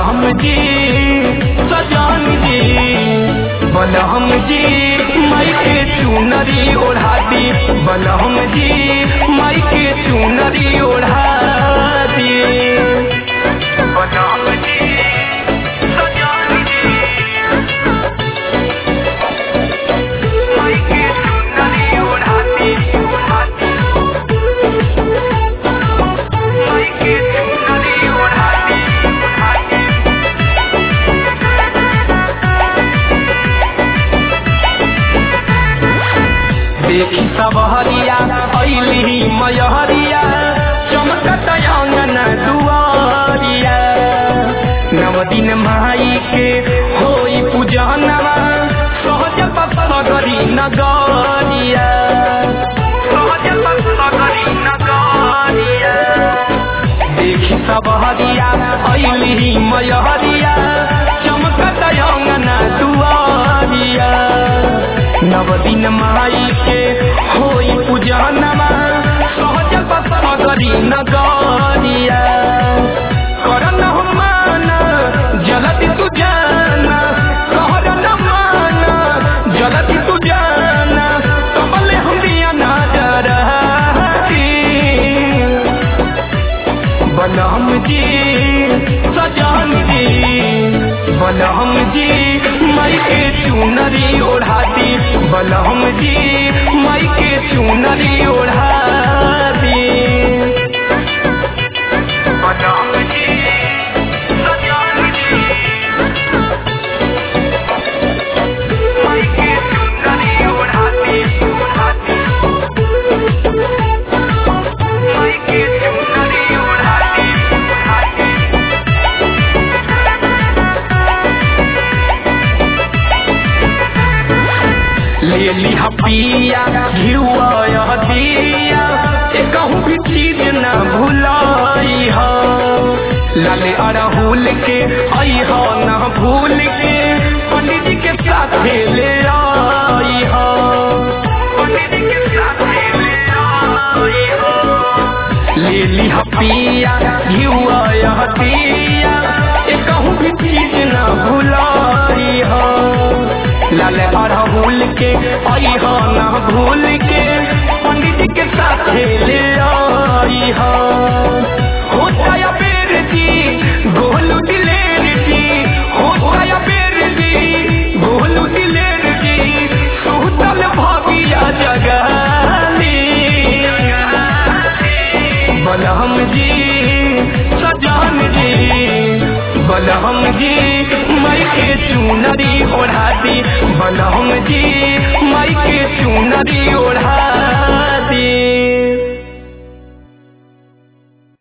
बलहम जी सजान जी बलहम जी माई के चुनरी ओढ़ा दी बलहम जी माई के चुनरी ओढ़ा दी बलहम जी सजान जी माई के चुनरी ओढ़ा दी ओढ़ा दी माई के चुनरी ओढ़ा दी ओढ़ा दी देखी सब हरिया अली मयहरिया चमकत अंगन दुआरिया नव दिन माई के होई पूजनवा सहज पसगरी नगरिया सहज पसगरी नगरिया देखी सब हरिया अली मयहरिया चमकत अंगन दुआरिया नव दिन माई के होई पूजनमा सहज पसगरी नगरिया करन मान जलति तू जाना कहरन मान जलति तू जाना कबले हम दिया नजर बलहम जी सजान जी बलहम जी माई के चुनरी ओढ़ा दी बलहम जी माई के चुनरी ओढ़ा दी बलहम जी सजान जी माई के चुनरी ओढ़ा दी ओढ़ा दी माई के चुनरी ओढ़ा दी ओढ़ा दी ले ली हपिया घिरुआ दिया एक भी चीज न भुलाई हो लाले अड़हुल के आई हो न भूल के पंडित जी के साथ ले आई हो पंडित जी के साथ ले आई हो ले ली हपिया घिरुआ दिया एक भी चीज न भुलाई हो लाल अड़हुल के आई हो ना भूल के पंडित के साथ ले आई हो हो जाया बेर जी गोलू दिलेर जी हो जाया बेर जी गोलू दिलेर जी सुतल भाबिया जगाली बलहम जी सजान जी बलहम जी माई के चुनरी ओढ़ा दी बलहम जी माई के चुनरी ओढ़ा